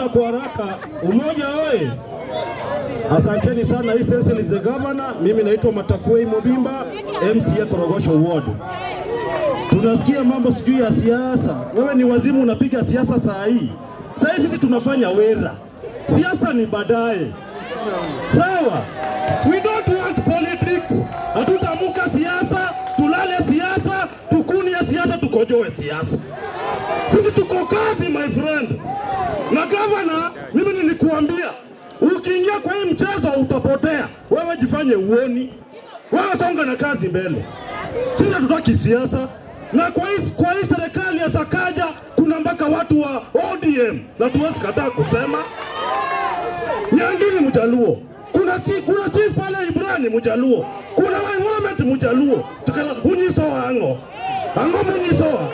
Naenda kwa haraka. Umoja oye! Asanteni sana. Hii Cecil is the governor. Mimi naitwa Matakwei Mobimba, MCA Korogosho Ward. Tunasikia mambo sijui ya siasa. Wewe ni wazimu, unapiga siasa saa hii. Saa hii sisi tunafanya wera, siasa ni baadaye. Sawa, we don't want politics. Hatutamuka siasa, tulale siasa, tukunie siasa, tukojoe siasa. Sisi tuko kazi my friend. Na gavana, mimi nilikuambia ukiingia kwa hii mchezo utapotea. Wewe jifanye uoni, wewe songa na kazi mbele. Sisi hatutaki siasa, na kwa hii, kwa hii serikali ya Sakaja kuna mpaka watu wa ODM na tuwezi kataa kusema Nyangini Mjaluo, kuna chief, kuna chief pale Ibrani Mjaluo, kuna wa environment Mjaluo, tukana unyisoa ango ango munyisoa.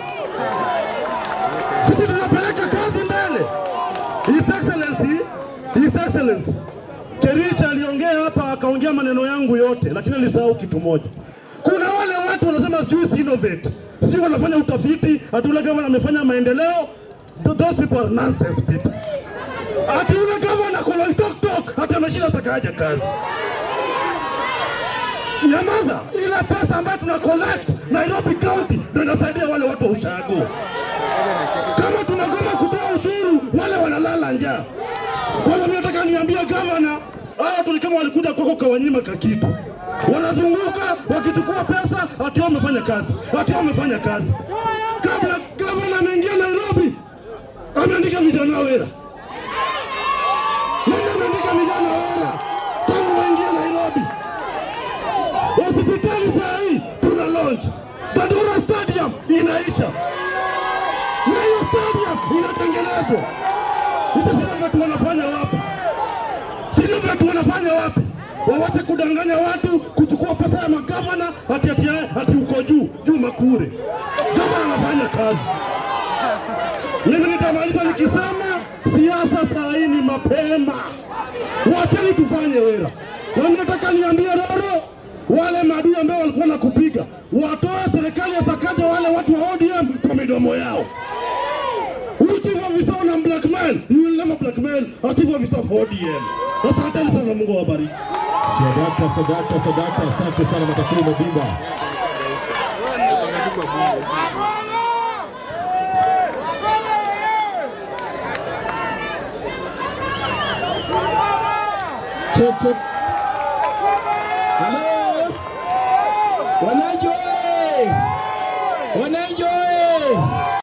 Sisi tunapeleka kazi mbele. His Excellency, His Excellency Cherich aliongea hapa akaongea maneno yangu yote, lakini alisahau kitu moja. Kuna wale watu wanasema sijui si innovate, sijui wanafanya utafiti, ati ule gavana amefanya maendeleo. Th- Those people are nonsense people. Ati ule gavana Koloitoktok ati ameshinda Sakaja kazi. Nyamaza, ile pesa ambayo tuna collect Nairobi County ndio inasaidia wale watu wa ushago. Kama tunagoma kutoa ushuru, wale wanalala njaa. Kwa hivyo mimi nataka niambie gavana, hawa watu ni kama walikuja kwako kawanyima kakitu, wanazunguka wakichukua pesa, ati wao wamefanya kazi, ati wao wamefanya kazi. Kabla gavana ameingia Nairobi, ameandika vijana wera, nani ameandika vijana wera tangu waingia Nairobi? Hospitali saa hii tuna launch, Dandora Stadium inaisha na hiyo stadium inatengenezwa. Hizo sio vitu wanafanya wapi? Sio vitu wanafanya wapi? Wawache kudanganya watu, kuchukua pesa ya magavana ati ati ati uko juu juu Makure. Gavana anafanya kazi. Mimi nitamaliza nikisema siasa saa hii ni mapema, wacheni tufanye wera. Na mimi nataka niambie Roro, wale maadui ambao walikuwa na kupiga watoe serikali ya Sakaja wale watu wa ODM kwa midomo yao. Huyu chief officer una blackmail, you will never blackmail a chief officer of ODM. Asanteni sana, Mungu awabariki. Sadaka, sadaka, sadaka. Asante sana Matakwei Mobimba. Check, check. Halo. Wananchi oye! Wananchi